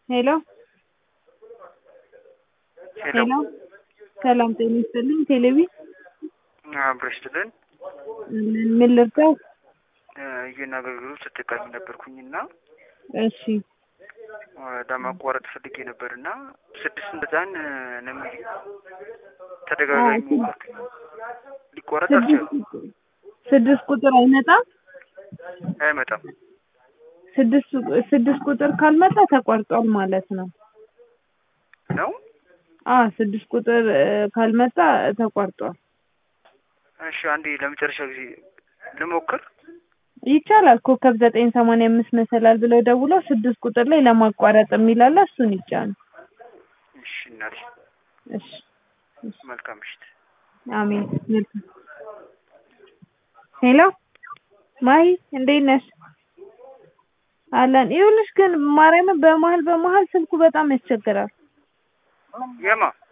ሄሎ ሄሎ ሰላም ጤና ይስጥልኝ ቴሌቪ አብረሽ ትልን ምን ልርዳው? ይህን አገልግሎት ተጠቃሚ ነበርኩኝና እሺ ለማቋረጥ ፈልጌ ነበርና ስድስት እንደዛን ነው የሚል ተደጋጋሚ ሞከርኩኝ ሊቋረጥ አልቻለም። ስድስት ቁጥር አይመጣም። አይመጣም። ስድስት ስድስት ቁጥር ካልመጣ ተቋርጧል ማለት ነው። ነው አ ስድስት ቁጥር እ፣ ካልመጣ ተቋርጧል። እሺ አንዴ ለመጨረሻ ጊዜ ልሞክር። ይቻላል። ኮከብ ዘጠኝ ሰማንያ አምስት መሰላል ብለው ደውለው ስድስት ቁጥር ላይ ለማቋረጥ የሚላለ እሱን ይጫኑ። እሺ እናቴ እሺ መልካም ምሽት። አሜን። መልካም ሄሎ ማሂ እንዴት ነሽ? አለን። ይኸውልሽ ግን ማርያምን በመሀል በመሀል ስልኩ በጣም ያስቸግራል። የማ